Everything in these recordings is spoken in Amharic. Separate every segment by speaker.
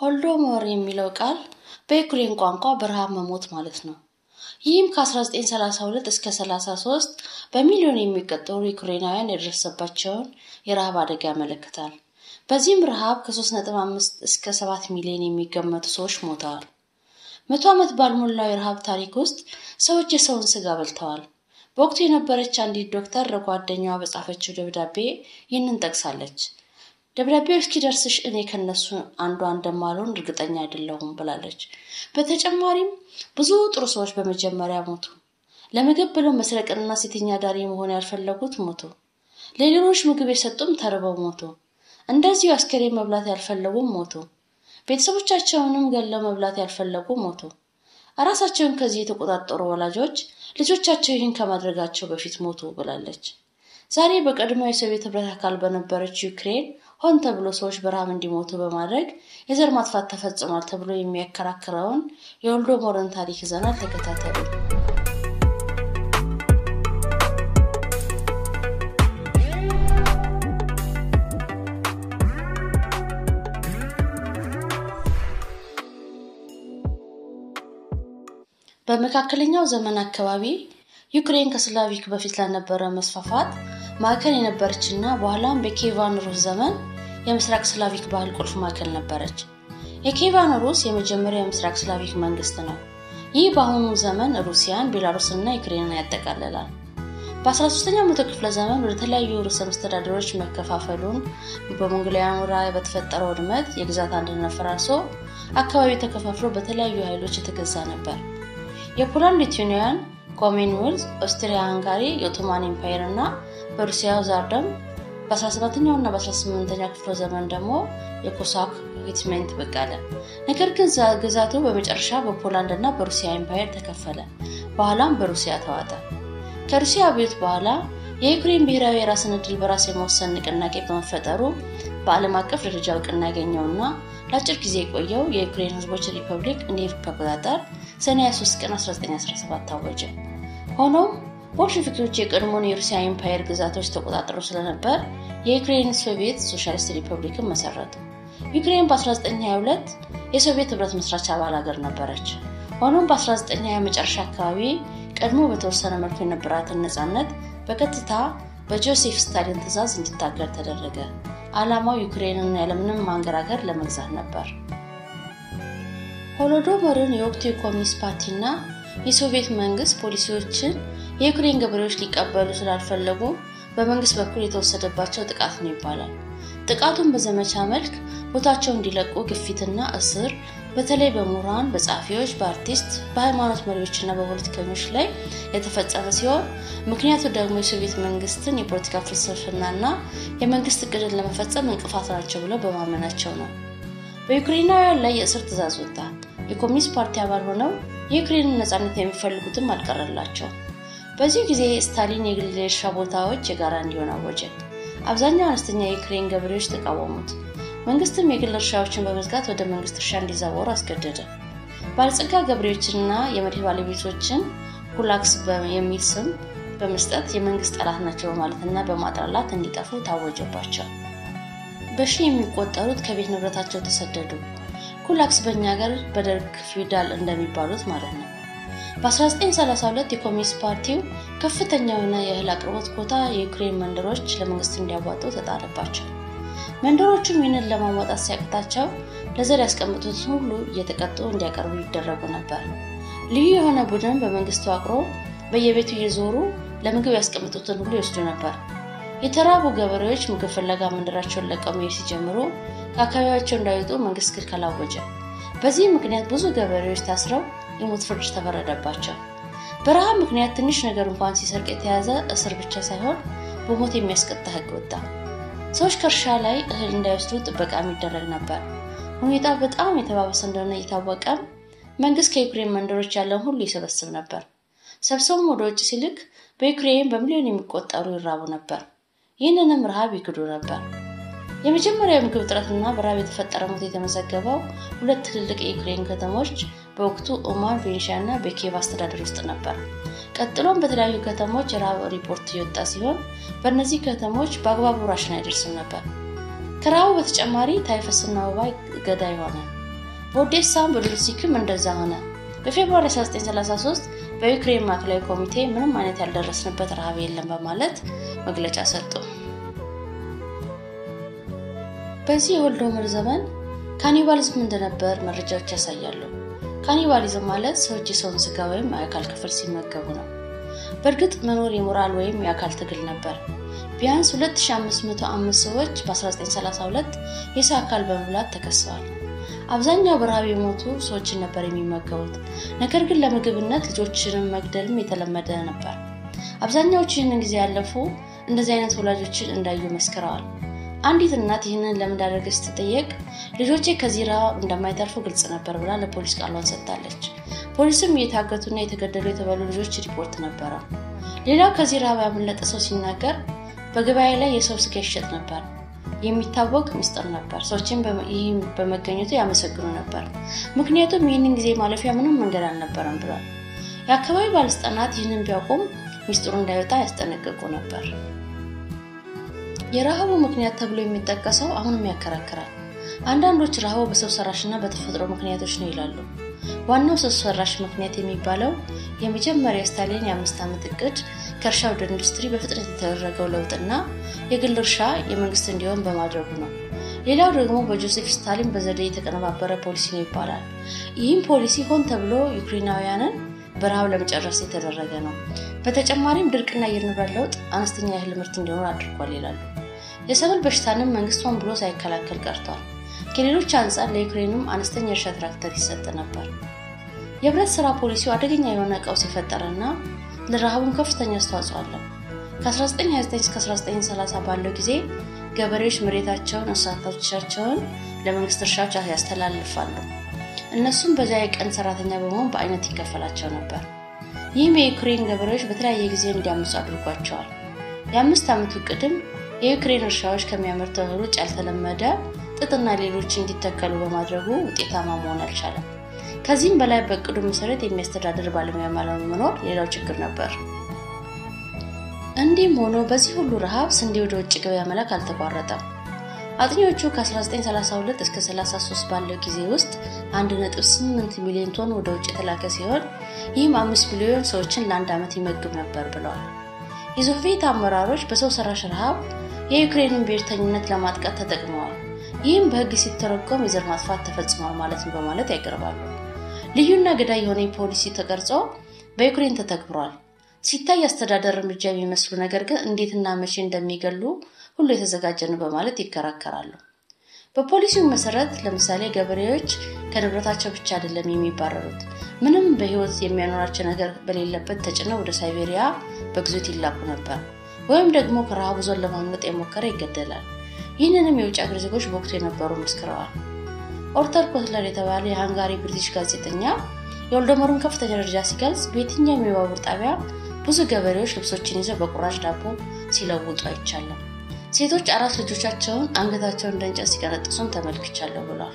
Speaker 1: ሆልዶሞር የሚለው ቃል በዩክሬን ቋንቋ በረሃብ መሞት ማለት ነው። ይህም ከ1932 እስከ 33 በሚሊዮን የሚቆጠሩ ዩክሬናውያን የደረሰባቸውን የረሃብ አደጋ ያመለክታል። በዚህም ረሃብ ከ3.5 እስከ 7 ሚሊዮን የሚገመቱ ሰዎች ሞተዋል። መቶ ዓመት ባልሞላው የረሃብ ታሪክ ውስጥ ሰዎች የሰውን ስጋ በልተዋል። በወቅቱ የነበረች አንዲት ዶክተር ለጓደኛዋ በጻፈችው ደብዳቤ ይህንን ጠቅሳለች። ደብዳቤው እስኪደርስሽ እኔ ከነሱ አንዷ እንደማልሆን እርግጠኛ አይደለሁም ብላለች። በተጨማሪም ብዙ ጥሩ ሰዎች በመጀመሪያ ሞቱ። ለምግብ ብለው መስረቅንና ሴተኛ ዳሪ መሆን ያልፈለጉት ሞቱ። ለሌሎች ምግብ የሰጡም ተርበው ሞቱ። እንደዚሁ አስከሬን መብላት ያልፈለጉም ሞቱ። ቤተሰቦቻቸውንም ገለው መብላት ያልፈለጉ ሞቱ። ራሳቸውን ከዚህ የተቆጣጠሩ ወላጆች ልጆቻቸው ይህን ከማድረጋቸው በፊት ሞቱ ብላለች። ዛሬ በቀድሞ የሶቪየት ህብረት አካል በነበረች ዩክሬን ሆን ተብሎ ሰዎች በረሃብ እንዲሞቱ በማድረግ የዘር ማጥፋት ተፈጽሟል ተብሎ የሚያከራክረውን የሆልዶሞርን ታሪክ ይዘናል። ተከታተሉ። በመካከለኛው ዘመን አካባቢ ዩክሬን ከስላቪክ በፊት ለነበረ መስፋፋት ማዕከል የነበረችና በኋላም በኬቫን ሩስ ዘመን የምስራቅ ስላቪክ ባህል ቁልፍ ማዕከል ነበረች። የኬቫን ሩስ የመጀመሪያው የምስራቅ ስላቪክ መንግስት ነው። ይህ በአሁኑ ዘመን ሩሲያን፣ ቤላሩስና ዩክሬንን ያጠቃልላል። በ13ኛው መቶ ክፍለ ዘመን ወደ ተለያዩ ርዕሰ መስተዳደሮች መከፋፈሉን በሞንጎሊያኑ ላይ በተፈጠረው ውድመት የግዛት አንድነት ፈራርሶ አካባቢ ተከፋፍሎ በተለያዩ ኃይሎች የተገዛ ነበር። የፖላንድ ሊቱዌኒያን፣ ኮመንዌልዝ፣ ኦስትሪያ ሃንጋሪ፣ የኦቶማን ኤምፓየር እና በሩሲያው ዛርደም በ17ኛው እና በ18ኛው ክፍለ ዘመን ደግሞ የኮሳክ ሂትሜንት ብቅ አለ። ነገር ግን ግዛቱ በመጨረሻ በፖላንድ እና በሩሲያ ኤምፓየር ተከፈለ። በኋላም በሩሲያ ተዋጠ። ከሩሲያ አብዮት በኋላ የዩክሬን ብሔራዊ የራስን ዕድል በራስ የመወሰን ንቅናቄ በመፈጠሩ በዓለም አቀፍ ደረጃ እውቅና ያገኘውና ለአጭር ጊዜ የቆየው የዩክሬን ሕዝቦች ሪፐብሊክ እንደ አውሮፓ አቆጣጠር ሰኔ 23 ቀን 1917 ታወጀ። ሆኖም ቦልሸቪኮች የቀድሞውን የሩሲያ ኤምፓየር ግዛቶች ተቆጣጥረው ስለነበር የዩክሬን ሶቪየት ሶሻሊስት ሪፐብሊክን መሰረቱ። ዩክሬን በ1922 የሶቪየት ህብረት መስራች አባል ሀገር ነበረች። ሆኖም በ1920 መጨረሻ አካባቢ ቀድሞ በተወሰነ መልኩ የነበራትን ነፃነት በቀጥታ በጆሴፍ ስታሊን ትዕዛዝ እንዲታገር ተደረገ። ዓላማው ዩክሬንን ያለምንም ማንገራገር ለመግዛት ነበር። ሆሎዶሞርን የወቅቱ የኮሚኒስት ፓርቲና የሶቪየት መንግስት ፖሊሲዎችን የዩክሬን ገበሬዎች ሊቀበሉ ስላልፈለጉ በመንግስት በኩል የተወሰደባቸው ጥቃት ነው ይባላል። ጥቃቱን በዘመቻ መልክ ቦታቸው እንዲለቁ ግፊትና እስር በተለይ በምሁራን፣ በጸሐፊዎች፣ በአርቲስት፣ በሃይማኖት መሪዎችና በፖለቲከኞች ላይ የተፈጸመ ሲሆን ምክንያቱ ደግሞ የሶቪየት መንግስትን የፖለቲካ ፍልስፍናና የመንግስት እቅድን ለመፈጸም እንቅፋት ናቸው ብለው በማመናቸው ነው። በዩክሬናውያን ላይ የእስር ትዕዛዝ ወጣ። የኮሚኒስት ፓርቲ አባል ሆነው የዩክሬንን ነፃነት የሚፈልጉትም አልቀረላቸው። በዚህ ጊዜ ስታሊን የግል የእርሻ ቦታዎች የጋራ እንዲሆን አወጀ። አብዛኛው አነስተኛ የዩክሬን ገበሬዎች ተቃወሙት። መንግስትም የግል እርሻዎችን በመዝጋት ወደ መንግስት እርሻ እንዲዛወሩ አስገደደ። ባለጸጋ ገበሬዎችንና የመሬት ባለቤቶችን ኩላክስ የሚል ስም በመስጠት የመንግስት ጠላት ናቸው በማለትና በማጥላላት እንዲጠፉ ታወጀባቸው። በሺ የሚቆጠሩት ከቤት ንብረታቸው ተሰደዱ። ኩላክስ በእኛ ሀገር በደርግ ፊውዳል እንደሚባሉት ማለት ነው። በ1932 የኮሚኒስት ፓርቲው ከፍተኛ የሆነ የእህል አቅርቦት ኮታ የዩክሬን መንደሮች ለመንግስት እንዲያዋጡ ተጣለባቸው። መንደሮቹም ይህንን ለማሟጣት ሲያቅታቸው ለዘር ያስቀምጡት ሁሉ እየተቀጡ እንዲያቀርቡ ይደረጉ ነበር። ልዩ የሆነ ቡድን በመንግስት ተዋቅሮ በየቤቱ እየዞሩ ለምግብ ያስቀምጡትን ሁሉ ይወስዱ ነበር። የተራቡ ገበሬዎች ምግብ ፍለጋ መንደራቸውን ለቀው መሄድ ሲጀምሩ ከአካባቢያቸው እንዳይወጡ መንግስት ክልከላ አወጀ። በዚህ ምክንያት ብዙ ገበሬዎች ታስረው የሞት ፍርድ ተፈረደባቸው። በረሃብ ምክንያት ትንሽ ነገር እንኳን ሲሰርቅ የተያዘ እስር ብቻ ሳይሆን በሞት የሚያስቀጣ ህግ ወጣ። ሰዎች ከእርሻ ላይ እህል እንዳይወስዱ ጥበቃ የሚደረግ ነበር። ሁኔታው በጣም የተባባሰ እንደሆነ እየታወቀም መንግስት ከዩክሬን መንደሮች ያለውን ሁሉ ይሰበስብ ነበር። ሰብሰቡም ወደ ውጭ ሲልክ በዩክሬን በሚሊዮን የሚቆጠሩ ይራቡ ነበር። ይህንንም ረሃብ ይክዱ ነበር። የመጀመሪያው የምግብ እጥረትና በረሃብ የተፈጠረ ሞት የተመዘገበው ሁለት ትልልቅ የዩክሬን ከተሞች በወቅቱ ኦማን፣ ቬንሻ እና በኪየቭ አስተዳደር ውስጥ ነበር። ቀጥሎም በተለያዩ ከተሞች የረሃብ ሪፖርት እየወጣ ሲሆን በእነዚህ ከተሞች በአግባቡ ራሽን አይደርስም ነበር። ከረሃቡ በተጨማሪ ታይፈስና ወባ ገዳይ ሆነ። በኦዴሳም በዶኔትስክም እንደዛ ሆነ። በፌብሩዋሪ 1933 በዩክሬን ማዕከላዊ ኮሚቴ ምንም አይነት ያልደረስንበት ረሃብ የለም በማለት መግለጫ ሰጡ። በዚህ የሆሎዶሞር ዘመን ካኒባሊዝም እንደነበር መረጃዎች ያሳያሉ። ካኒባሊዝም ማለት ሰዎች የሰውን ስጋ ወይም የአካል ክፍል ሲመገቡ ነው። በእርግጥ መኖር የሞራል ወይም የአካል ትግል ነበር። ቢያንስ 2505 ሰዎች በ1932 የሰው አካል በመብላት ተከሰዋል። አብዛኛው በረሃብ የሞቱ ሰዎችን ነበር የሚመገቡት። ነገር ግን ለምግብነት ልጆችንም መግደልም የተለመደ ነበር። አብዛኛዎቹ ይህንን ጊዜ ያለፉ እንደዚህ አይነት ወላጆችን እንዳዩ መስክረዋል። አንዲት እናት ይህንን ለምን እንዳደረገች ስትጠየቅ ልጆቼ ከዚህ ረሃብ እንደማይተርፉ ግልጽ ነበር ብላ ለፖሊስ ቃሏን ሰጥታለች። ፖሊስም እየታገቱና የተገደሉ የተባሉ ልጆች ሪፖርት ነበረ። ሌላው ከዚህ ረሃብ ያመለጠ ሰው ሲናገር በገበያ ላይ የሰው ስጋ ይሸጥ ነበር። የሚታወቅ ምስጢር ነበር። ሰዎችን ይህም በመገኘቱ ያመሰግኑ ነበር፣ ምክንያቱም ይህንን ጊዜ ማለፊያ ምንም መንገድ አልነበረም ብሏል። የአካባቢ ባለስልጣናት ይህንን ቢያውቁም ምስጢሩ እንዳይወጣ ያስጠነቅቁ ነበር። የረሃቡ ምክንያት ተብሎ የሚጠቀሰው አሁንም ያከራክራል። አንዳንዶች ረሃቡ በሰው ሰራሽና በተፈጥሮ ምክንያቶች ነው ይላሉ። ዋናው ሰው ሰራሽ ምክንያት የሚባለው የመጀመሪያ ስታሊን የአምስት ዓመት እቅድ ከእርሻ ወደ ኢንዱስትሪ በፍጥነት የተደረገው ለውጥና የግል እርሻ የመንግስት እንዲሆን በማድረጉ ነው። ሌላው ደግሞ በጆሴፍ ስታሊን በዘዴ የተቀነባበረ ፖሊሲ ነው ይባላል። ይህም ፖሊሲ ሆን ተብሎ ዩክሬናውያንን በረሃብ ለመጨረስ የተደረገ ነው። በተጨማሪም ድርቅና የአየር ንብረት ለውጥ አነስተኛ የእህል ምርት እንዲኖር አድርጓል ይላሉ። የሰብል በሽታንም መንግስት ሆን ብሎ ሳይከላከል ቀርቷል። ከሌሎች አንጻር ለዩክሬንም አነስተኛ እርሻ ትራክተር ይሰጥ ነበር። የህብረት ስራ ፖሊሲው አደገኛ የሆነ ቀውስ የፈጠረና ለረሃቡም ከፍተኛ አስተዋጽኦ አለው። ከ1929 እስከ 1930 ባለው ጊዜ ገበሬዎች መሬታቸውን፣ እንስሳቶቻቸውን ለመንግስት እርሻዎች ያስተላልፋሉ። እነሱም በዚያ የቀን ሰራተኛ በመሆን በአይነት ይከፈላቸው ነበር። ይህም የዩክሬን ገበሬዎች በተለያየ ጊዜ እንዲያምፁ አድርጓቸዋል። የአምስት ዓመቱ ቅድም የዩክሬን እርሻዎች ከሚያመርተው እህል ውጭ ያልተለመደ ጥጥና ሌሎች እንዲተከሉ በማድረጉ ውጤታማ መሆን አልቻለም። ከዚህም በላይ በእቅዱ መሰረት የሚያስተዳድር ባለሙያ መኖር ሌላው ችግር ነበር። እንዲህም ሆኖ በዚህ ሁሉ ረሃብ ስንዴ ወደ ውጭ ገበያ መላክ አልተቋረጠም። አጥኚዎቹ ከ1932 እስከ 33 ባለው ጊዜ ውስጥ 1.8 ሚሊዮን ቶን ወደ ውጭ የተላከ ሲሆን ይህም አምስት ሚሊዮን ሰዎችን ለአንድ ዓመት ይመግብ ነበር ብለዋል። የሶቪየት አመራሮች በሰው ሰራሽ ረሃብ የዩክሬንን ብሔርተኝነት ለማጥቃት ተጠቅመዋል። ይህም በሕግ ሲተረጎም የዘር ማጥፋት ተፈጽሟል ማለት ነው በማለት ያቀርባሉ። ልዩና ገዳይ የሆነ ፖሊሲ ተቀርጾ በዩክሬን ተተግብሯል። ሲታይ አስተዳደር እርምጃ የሚመስሉ ነገር ግን እንዴትና መቼ እንደሚገሉ ሁሉ የተዘጋጀ ነው በማለት ይከራከራሉ። በፖሊሲው መሰረት ለምሳሌ ገበሬዎች ከንብረታቸው ብቻ አይደለም የሚባረሩት፣ ምንም በህይወት የሚያኖራቸው ነገር በሌለበት ተጭነው ወደ ሳይቤሪያ በግዞት ይላኩ ነበር። ወይም ደግሞ ከረሃቡ ዞን ለማምለጥ የሞከረ ይገደላል። ይህንንም የውጭ ሀገር ዜጎች በወቅቱ የነበሩ መስክረዋል። ኦርተር ኮትለር የተባለ የሃንጋሪ ብሪቲሽ ጋዜጠኛ የሆሎዶሞርን ከፍተኛ ደረጃ ሲገልጽ በየትኛውም የባቡር ጣቢያ ብዙ ገበሬዎች ልብሶችን ይዘው በቁራጭ ዳቦ ሲለውጡ አይቻለም። ሴቶች አራት ልጆቻቸውን አንገታቸውን እንደ እንጨት ሲቀነጥሱም ተመልክቻለሁ ብሏል።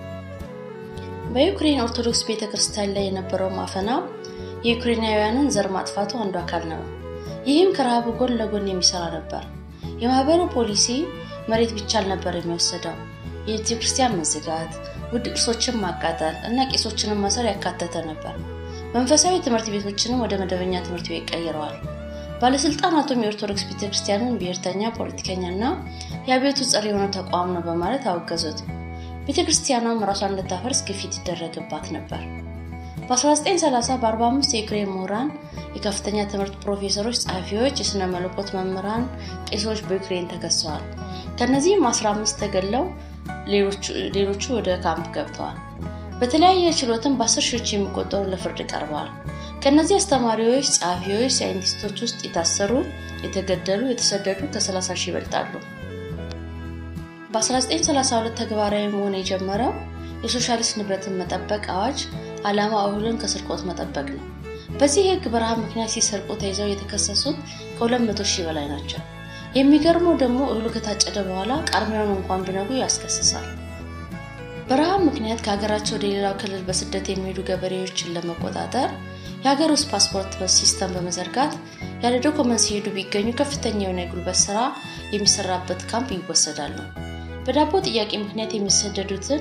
Speaker 1: በዩክሬን ኦርቶዶክስ ቤተ ክርስቲያን ላይ የነበረው ማፈና የዩክሬናውያንን ዘር ማጥፋቱ አንዱ አካል ነው። ይህም ከረሃቡ ጎን ለጎን የሚሰራ ነበር። የማህበሩ ፖሊሲ መሬት ብቻ አልነበር የሚወሰደው የቤተ ክርስቲያን መዘጋት፣ ውድ ቅርሶችን ማቃጠል እና ቄሶችንም ማሰር ያካተተ ነበር። መንፈሳዊ ትምህርት ቤቶችንም ወደ መደበኛ ትምህርት ቤት ቀይረዋል። ባለስልጣናቱም የኦርቶዶክስ ቤተክርስቲያንን ብሔርተኛ፣ ፖለቲከኛ እና የአብዮቱ ጸር የሆነ ተቋም ነው በማለት አወገዙት። ቤተክርስቲያኗም ራሷን እንድታፈርስ ግፊት ይደረግባት ነበር። በ1930 በ45 የዩክሬን ምሁራን፣ የከፍተኛ ትምህርት ፕሮፌሰሮች፣ ጸሐፊዎች፣ የሥነ መለኮት መምህራን፣ ቄሶች በዩክሬን ተከሰዋል። ከእነዚህም 15 ተገለው ሌሎቹ ወደ ካምፕ ገብተዋል። በተለያየ ችሎትም በአስር ሺዎች የሚቆጠሩ ለፍርድ ቀርበዋል። ከእነዚህ አስተማሪዎች፣ ጸሐፊዎች፣ ሳይንቲስቶች ውስጥ የታሰሩ፣ የተገደሉ፣ የተሰደዱ ከ30 ሺህ ይበልጣሉ። በ1932 ተግባራዊ መሆን የጀመረው የሶሻሊስት ንብረትን መጠበቅ አዋጅ ዓላማ እህልን ከስርቆት መጠበቅ ነው። በዚህ ሕግ በረሃብ ምክንያት ሲሰርቁ ተይዘው የተከሰሱት ከ200 ሺህ በላይ ናቸው። የሚገርመው ደግሞ እህሉ ከታጨደ በኋላ ቃርሚያውን እንኳን ቢነጉ ያስከስሳል። በረሃብ ምክንያት ከሀገራቸው ወደ ሌላው ክልል በስደት የሚሄዱ ገበሬዎችን ለመቆጣጠር የሀገር ውስጥ ፓስፖርት ሲስተም በመዘርጋት ያለ ዶኮመንት ሲሄዱ ቢገኙ ከፍተኛ የሆነ የጉልበት ስራ የሚሰራበት ካምፕ ይወሰዳሉ። በዳቦ ጥያቄ ምክንያት የሚሰደዱትን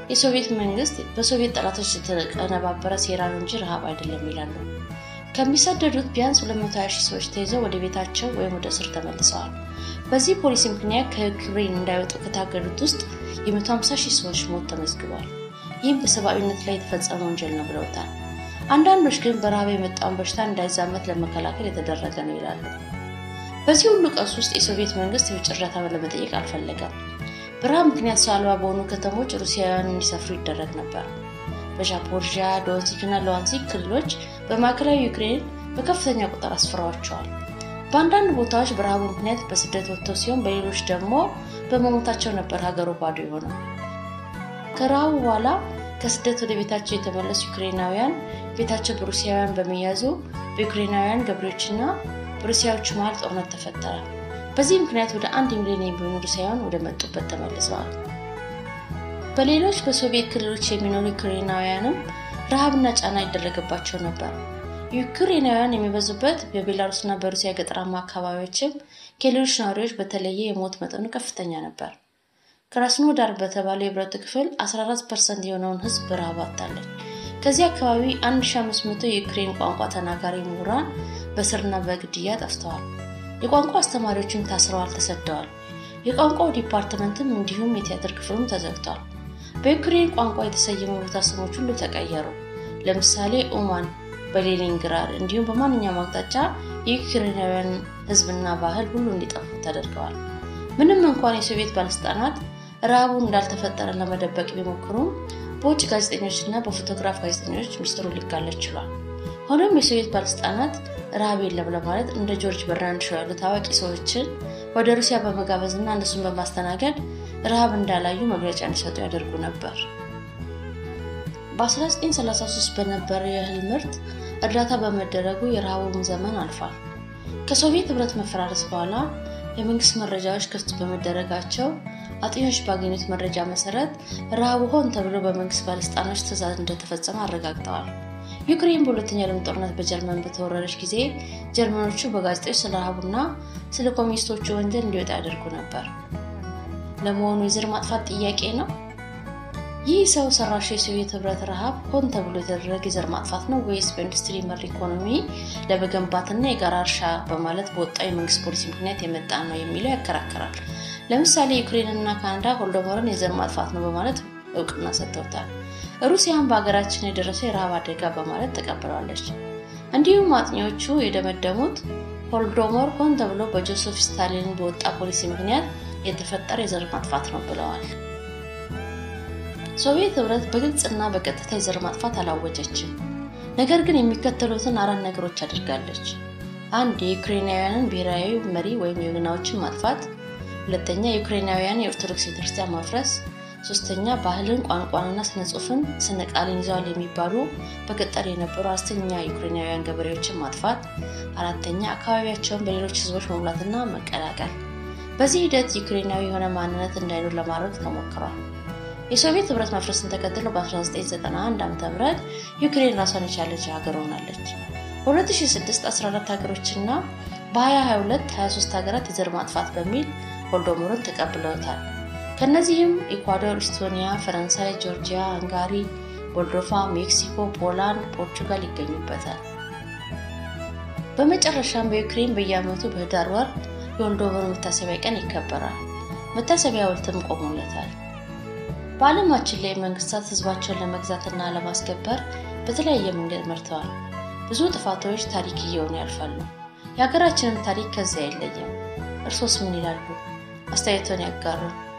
Speaker 1: የሶቪየት መንግስት በሶቪየት ጠላቶች የተቀነባበረ ሴራ ነው እንጂ ረሃብ አይደለም ይላሉ። ከሚሰደዱት ቢያንስ 220 ሺህ ሰዎች ተይዘው ወደ ቤታቸው ወይም ወደ እስር ተመልሰዋል። በዚህ ፖሊሲ ምክንያት ከዩክሬን እንዳይወጡ ከታገዱት ውስጥ የ150 ሺህ ሰዎች ሞት ተመዝግቧል። ይህም በሰብአዊነት ላይ የተፈጸመ ወንጀል ነው ብለውታል። አንዳንዶች ግን በረሃብ የመጣውን በሽታ እንዳይዛመት ለመከላከል የተደረገ ነው ይላሉ። በዚህ ሁሉ ቀውስ ውስጥ የሶቪየት መንግስት የውጭ እርዳታ ለመጠየቅ አልፈለገም። በረሃብ ምክንያት ሰው አልባ በሆኑ ከተሞች ሩሲያውያን እንዲሰፍሩ ይደረግ ነበር። በዛፖሪዥያ፣ ዶንሲክ እና ሉሃንስክ ክልሎች በማዕከላዊ ዩክሬን በከፍተኛ ቁጥር አስፍረዋቸዋል። በአንዳንድ ቦታዎች በረሃቡ ምክንያት በስደት ወጥተው ሲሆን፣ በሌሎች ደግሞ በመሞታቸው ነበር ሀገሩ ባዶ የሆነው። ከረሃቡ በኋላ ከስደት ወደ ቤታቸው የተመለሱ ዩክሬናውያን ቤታቸው በሩሲያውያን በመያዙ በዩክሬናውያን ገበሬዎችና በሩሲያዎቹ መሀል ጦርነት ተፈጠረ። በዚህ ምክንያት ወደ አንድ ሚሊዮን የሚሆኑ ሩሲያውያን ወደ መጡበት ተመልሰዋል። በሌሎች በሶቪየት ክልሎች የሚኖሩ ዩክሬናውያንም ረሃብና ጫና ይደረግባቸው ነበር። ዩክሬናውያን የሚበዙበት በቤላሩስና በሩሲያ ገጠራማ አካባቢዎችም ከሌሎች ነዋሪዎች በተለየ የሞት መጠኑ ከፍተኛ ነበር። ክራስኖዳር በተባለው የህብረቱ ክፍል 14 ፐርሰንት የሆነውን ህዝብ በረሃብ አጥታለች። ከዚህ አካባቢ 1500 የዩክሬን ቋንቋ ተናጋሪ ምሁራን በስርና በግድያ ጠፍተዋል። የቋንቋ አስተማሪዎችም ታስረዋል፣ ተሰደዋል። የቋንቋው ዲፓርትመንትም እንዲሁም የቲያትር ክፍሉም ተዘግቷል። በዩክሬን ቋንቋ የተሰየሙ ቦታ ስሞች ሁሉ ተቀየሩ። ለምሳሌ ኡማን በሌኒንግራድ እንዲሁም በማንኛውም አቅጣጫ የዩክሬናውያን ህዝብና ባህል ሁሉ እንዲጠፉ ተደርገዋል። ምንም እንኳን የሶቪየት ባለስልጣናት ረሃቡን እንዳልተፈጠረ ለመደበቅ ቢሞክሩም በውጭ ጋዜጠኞችና በፎቶግራፍ ጋዜጠኞች ምስጢሩ ሊጋለጥ ችሏል። ሆኖም የሶቪየት ባለስልጣናት ረሃብ የለም ለማለት እንደ ጆርጅ በርናንድ ሾው ያሉ ታዋቂ ሰዎችን ወደ ሩሲያ በመጋበዝ እና እነሱን በማስተናገድ ረሃብ እንዳላዩ መግለጫ እንዲሰጡ ያደርጉ ነበር። በ1933 በነበረ የእህል ምርት እርዳታ በመደረጉ የረሃቡም ዘመን አልፏል። ከሶቪየት ህብረት መፈራረስ በኋላ የመንግስት መረጃዎች ክፍት በመደረጋቸው አጥኞች ባገኙት መረጃ መሰረት ረሃቡ ሆን ተብሎ በመንግስት ባለስልጣኖች ትዕዛዝ እንደተፈጸመ አረጋግጠዋል። ዩክሬን በሁለተኛ ዓለም ጦርነት በጀርመን በተወረረች ጊዜ ጀርመኖቹ በጋዜጦች ስለ ረሃቡና ስለ ኮሚኒስቶቹ ወንጀል እንዲወጣ ያደርጉ ነበር። ለመሆኑ የዘር ማጥፋት ጥያቄ ነው? ይህ ሰው ሰራሽ የሶቪየት ህብረት ረሃብ ሆን ተብሎ የተደረገ የዘር ማጥፋት ነው ወይስ በኢንዱስትሪ መር ኢኮኖሚ ለመገንባትና የጋራ እርሻ በማለት በወጣው የመንግስት ፖሊሲ ምክንያት የመጣ ነው የሚለው ያከራከራል። ለምሳሌ ዩክሬንና ካናዳ ሆሎዶሞርን የዘር ማጥፋት ነው በማለት እውቅና ሰጥተውታል። ሩሲያን በሀገራችን የደረሰው የረሃብ አደጋ በማለት ተቀብለዋለች። እንዲሁም አጥኚዎቹ የደመደሙት ሆሎዶሞር ሆን ተብሎ በጆሴፍ ስታሊን በወጣ ፖሊሲ ምክንያት የተፈጠረ የዘር ማጥፋት ነው ብለዋል። ሶቪየት ህብረት በግልጽና በቀጥታ የዘር ማጥፋት አላወጀችም። ነገር ግን የሚከተሉትን አራት ነገሮች አድርጋለች። አንድ የዩክሬናውያንን ብሔራዊ መሪ ወይም የወገናዎችን ማጥፋት፣ ሁለተኛ የዩክሬናውያን የኦርቶዶክስ ቤተክርስቲያን ማፍረስ፣ ሶስተኛ ባህልን፣ ቋንቋንና ስነ ጽሁፍን ስነ ቃልን ይዘዋል የሚባሉ በገጠር የነበሩ አነስተኛ ዩክሬናውያን ገበሬዎችን ማጥፋት፣ አራተኛ አካባቢያቸውን በሌሎች ህዝቦች መሙላትና መቀላቀል። በዚህ ሂደት ዩክሬናዊ የሆነ ማንነት እንዳይኖር ለማድረግ ተሞክሯል። የሶቪየት ህብረት መፍረስን ተከትሎ በ1991 ዓ.ም ዩክሬን ራሷን የቻለች ሀገር ሆናለች። በ2006 14 ሀገሮችና በ2022 23 ሀገራት የዘር ማጥፋት በሚል ሆሎዶሞርን ተቀብለውታል። ከእነዚህም ኢኳዶር፣ ኢስቶኒያ፣ ፈረንሳይ፣ ጆርጂያ፣ ሃንጋሪ፣ ሞልዶቫ፣ ሜክሲኮ፣ ፖላንድ፣ ፖርቹጋል ይገኙበታል። በመጨረሻም በዩክሬን በየዓመቱ በህዳር ወር የሆሎዶሞር መታሰቢያ ቀን ይከበራል። መታሰቢያ ሐውልትም ቆሞለታል። በዓለማችን ላይ መንግስታት ህዝባቸውን ለመግዛትና ለማስከበር በተለያየ መንገድ መርተዋል። ብዙ ጥፋቶች ታሪክ እየሆኑ ያልፋሉ። የሀገራችንም ታሪክ ከዚያ አይለይም። እርሶስ ምን ይላሉ? አስተያየቶን ያጋሩን።